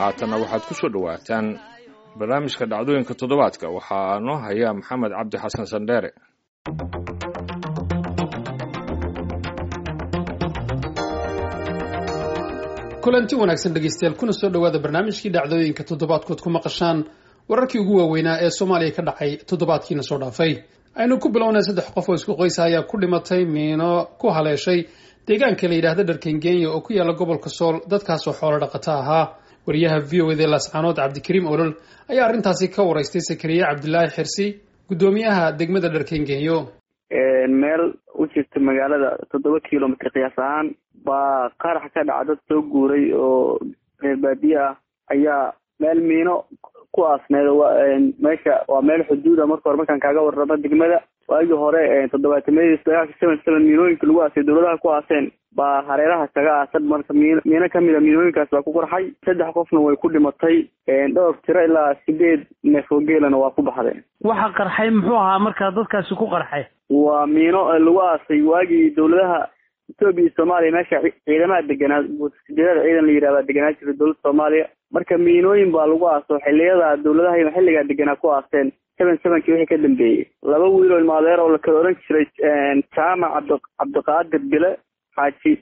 haatanna waxaad ku soo dhowaataan barnaamijka dhacdooyinka toddobaadka waxaa noo haya maxamed cabdi xasan sandheere kulanti wanaagsan dhegeystayaal kuna soo dhowaada barnaamijkii dhacdooyinka toddobaadkood ku maqashaan wararkii ugu waaweynaa ee soomaaliya ka dhacay toddobaadkiina soo dhaafay aynu ku bilownay saddex qof oo isku qoysa ayaa ku dhimatay miino ku haleeshay deegaanka la yidhaahda dharkengenya oo ku yaala gobolka sool dadkaasoo xoolo dhaqato ahaa wariyaha v o ed laascaanood cabdikariim olol ayaa arrintaasi ka waraystay sakariye cabdilaahi xirsi guddoomiyaha degmada dharkengenyo meel u jirta magaalada toddoba kilomitr qiyaas ahaan baa qarax ka dhaca dad soo guuray oo reer baadiye ah ayaa meel miino ku aasneed meesha waa meel xuduuda marka hore markaan kaaga warramo degmada waagii hore toddobaatamadiis dagaalka seven seven miinooyinka lagu aasay dowladaha ku aaseen baa hareeraha kaga aasan marka miin miino kamid a miinooyinkaas baa ku qarxay saddex qofna way ku dhimatay dhowr tiro ilaa sideed neef oo geelana waa ku baxdeen waxa qarxay muxuu ahaa markaa dadkaasi ku qarxay waa miino lagu aasay waagii dowladaha etoobiya iyo soomaaliya meesha ciidamaha deganaa sideedada ciidan la yidhahdaa deganaa jira dowladda soomaaliya marka miinooyin baa lagu aaso xiliyada dowladaha xilligaa deganaa ku aaseen seven sevenkii wixii ka dambeeyey laba wiil oo ilmaadeer oo la kala oran jiray jaamac cabdi cabdiqaadir bile xaaji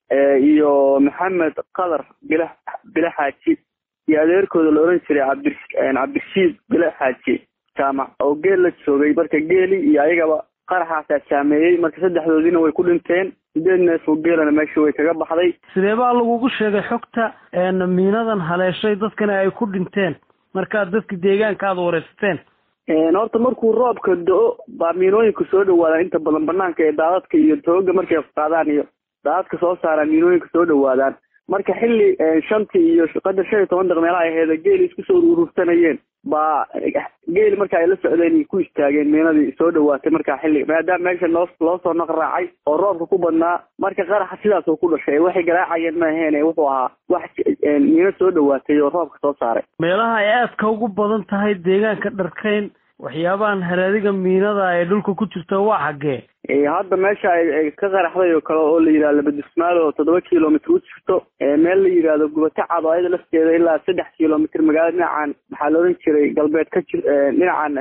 iyo maxamed qadar bile bile xaaji iyo adeerkooda la oran jiray cabdi cabdirashiid bile xaaji jaamac oo geel la joogay marka geeli iyo ayagaba qaraxaasaa saameeyey marka saddexdoodiina way ku dhinteen sideed neef oo geelana meesha way kaga baxday sidee baa lagugu sheegay xogta miinadan haleeshay dadkana ay ku dhinteen markaad dadka deegaanka aada wareysateen horta markuu roobka do-o baa miinooyinka soo dhawaadaan inta badan banaanka ee daadadka iyo tooga markay qaadaan iyo daadadka soo saaraan miinooyinka soo dhawaadaan marka xilli shantii iyo qadar shan iyo toban daq meelaha aheeda geeli isku soo urursanayeen baa geeli marka ay la socdeen ku istaageen miinadii soo dhawaatay markaa xilli maadaama meesha noo loo soo naq raacay oo roobka ku badnaa marka qaraxa sidaas oo ku dhashay waxay garaacayeen ma aheene wuxuu ahaa wax miino soo dhawaatay oo roobka soo saaray meelaha ay aadka ugu badan tahay deegaanka dharkeyn waxyaabahan haraadiga miinada ee dhulka ku jirta waa xaggee hadda meesha ay ka qaraxday oo kale oo la yidhahdo labadismaal oo toddoba kilomitr u jirto meel la yidhaahdo gubato cad oo ayada lafteeda ilaa saddex kilomitr magaalada dhinacan maxaa la oran jiray galbeed ka jir dhinacan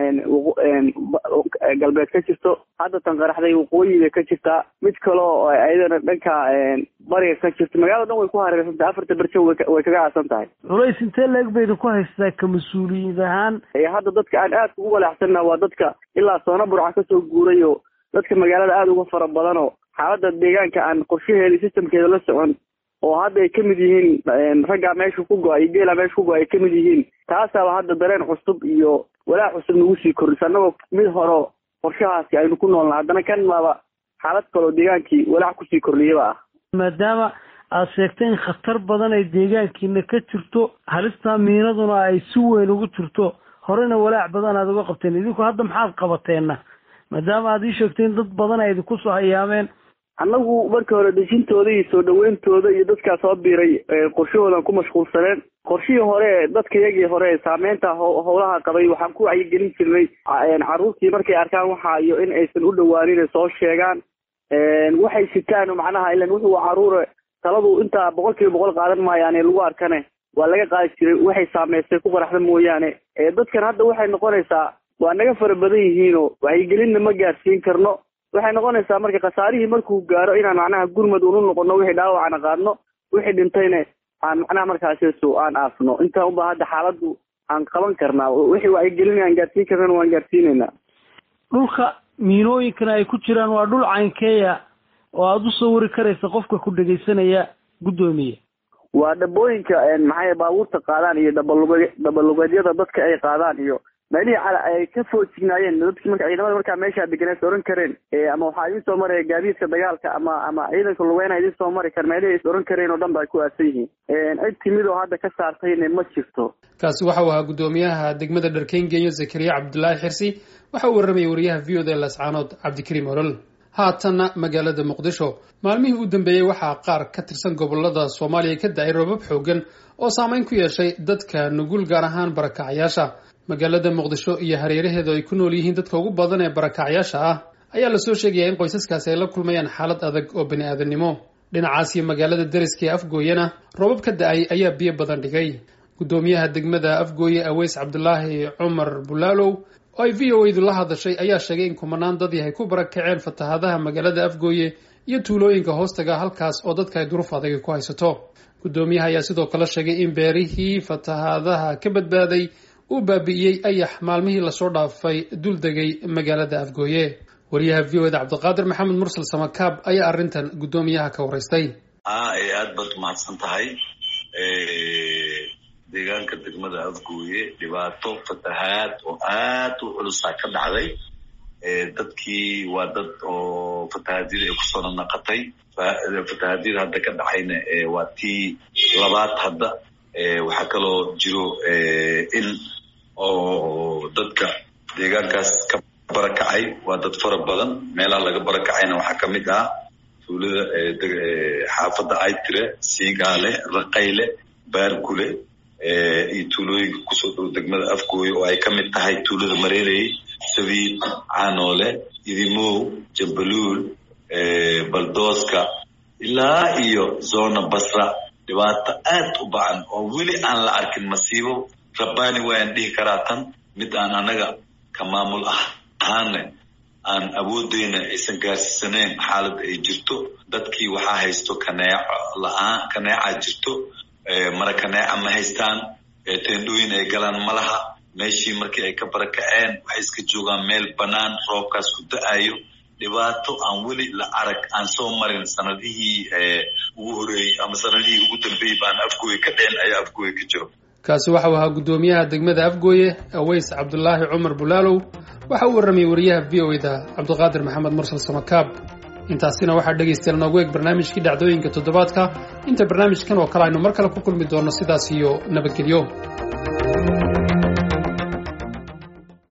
galbeed ka jirto hadda tan qaraxday waqooyiga ka jirtaa mid kale oo ayadana dhanka bariga ka jirto magaalada dhan way ku hareersan tahay afarta berjo way kaga aasan tahay culays intee leeg bayda ku haystaa ka mas-uuliyad ahaan hadda dadka aan aadka ugu walaacsanna waa dadka ilaa soona burca kasoo guuray oo dadka magaalada aada uga fara badan oo xaaladda deegaanka aan qorshaheeda systemkeeda la socon oo hadda ay kamid yihiin raggaa meesha ku go-ay iyo geelaa meesha ku go-ay ay kamid yihiin taasaaba hadda dareen cusub iyo walaac cusub nagu sii kordhisa annagoo mid hore qorshahaasi aynu ku noolna haddana kan maaba xaalad kaloo deegaankii walaac kusii kordhiyaba ah maadaama aada sheegtay in khatar badan ay deegaankiina ka jirto halistaa miinaduna ay si weyn ugu jirto horena walaac badan aada uga qabteen idinku hadda maxaad qabateenna maadaama aad ii sheegtay in dad badan ay idinku soo hayaameen annagu marka hore dejintooda iyo soo dhaweyntooda iyo dadkaa soo biiray qorshahoodan ku mashquulsaneen qorshihii hore dadka yagii hore saameynta howlaha qabay waxaan ku wacyigelin jirnay carruurtii markay arkaan waxa iyo in aysan u dhawaanin soo sheegaan waxay sitaan macnaha ilan wuxuu caruure taladu intaa boqol kiiba boqol qaadan maayaane lagu arkane waa laga qaadi jiray waxay saameystay ku qaraxda mooyaane dadkan hadda waxay noqonaysaa waa naga fara badan yihiinoo wacyigelinna ma gaarsiin karno waxay noqonaysaa marka khasaarihii markuu gaaro inaan macnaha gurmad unu noqono wixii dhaawacana qaadno wixii dhintayna aan macnaha markaasisu aan aasno intaa unba hadda xaaladdu aan qaban karnaa wixii wacyigelin aan gaarsiin karnana waan gaarsiinaynaa dhulka miinooyinkana ay ku jiraan waa dhul caynkeeya oo aada u sawiri karaysa qofka ku dhegaysanaya guddoomiye waa dhabooyinka maxay baabuurta qaadaan iyo dhabalug dhabalugeedyada dadka ay qaadaan iyo meelihii cala ay ka foojignaayeen dadki marka ciidamada markaa meeshaa deganees oran kareen ama waxaa idin soo maraya gaadiidka dagaalka ama ama ciidanka lugeyna idin soo mari kar meelihii is oran kareen oo dhan ba ay ku aasan yihiin cid timid oo hadda ka saartayna ma jirto kaasi waxau ahaa guddoomiyaha degmada dharkengenyo zakariya cabdulaahi xirsi waxa uu warramayay wariyaha v o d lascaanood cabdikariim olol haatanna magaalada muqdisho maalmihii u dambeeyey waxaa qaar ka tirsan gobolada soomaaliya ka da-ay roobab xoogan oo saameyn ku yeeshay dadka nugul gaar ahaan barakacyaasha magaalada muqdisho iyo hareeraheedu ay ku nool yihiin dadka ugu badan ee barakacyaasha ah ayaa lasoo sheegayaa in qoysaskaasi ay la kulmayaan xaalad adag oo bani aadamnimo dhinacaas iyo magaalada deriska ee afgooyana roobab ka da-ay ayaa biyo badan dhigay guddoomiyaha degmada afgooye aweys cabdulaahi cumar bulaalow oo ay v o edu la hadashay ayaa sheegay in kumanaan dad yahay ku barakaceen fatahaadaha magaalada afgooye iyo tuulooyinka hoostaga halkaas oo dadka ay duruuf adagi ku haysato guddoomiyaha ayaa sidoo kale sheegay in beerihii fatahaadaha ka badbaaday uu baabi'iyey ayax maalmihii lasoo dhaafay dul degay magaalada afgooye wariyaha v o eda cabdiqaadir maxamed mursal samakaab ayaa arrintan guddoomiyaha ka waraystay aad baad umahadsan tahay deegaanka degmada afgooye dhibaato fatahaad oo aad u culusaa ka dhacday dadkii waa dad oo fatahaadyada ay kusoo nanaqatay fatahaadyada hadda ka dhacayna waa tii labaad hadda waxaa kaloo jiro in oo dadka deegaankaas ka barakacay waa dad fara badan meelaha laga barakacayna waxaa kamid ah tuulada xaafadda aytire siigaale raqayle baarkule iyo tuulooyinka kusoo dhow degmada afgooye oo ay ka mid tahay tuulada mareerey sabiid canoole idimow jambaluul baldooska ilaa iyo zona basra dhibaato aad u bacan oo weli aan la arkin masiibo rabbaani waayaan dhihi karaa tan mid aan anaga ka maamul ahaana aan awoodeyna aysan gaarsiisanayn xaaladda ay jirto dadkii waxaa haysto kaneeco la-aan kaneeca jirto mara kaneeca ma haystaan teendhooyin ay galaan ma laha meeshii markii ay ka barakaceen waxay iska joogaan meel bannaan roobkaas ku da-ayo dhibaato aan weli la arag aan soo marin sanadihii ugu horeeyey ama sanadihii ugu dambeeyey baan afgooye ka dheen ayaa afgooye ka jiro kaasi waxau ahaa guddoomiyaha degmada afgooye aweys cabdulaahi cumar bulaalow waxa uu warramayay wariyaha v o eda cabdiqaadir maxamed mursal samakaab intaasina waxaa dhegaystayaal noogu eeg barnaamijkii dhacdooyinka toddobaadka inta barnaamijkan oo kale aynu mar kale ku kulmi doonno sidaas iyo nabadgelyo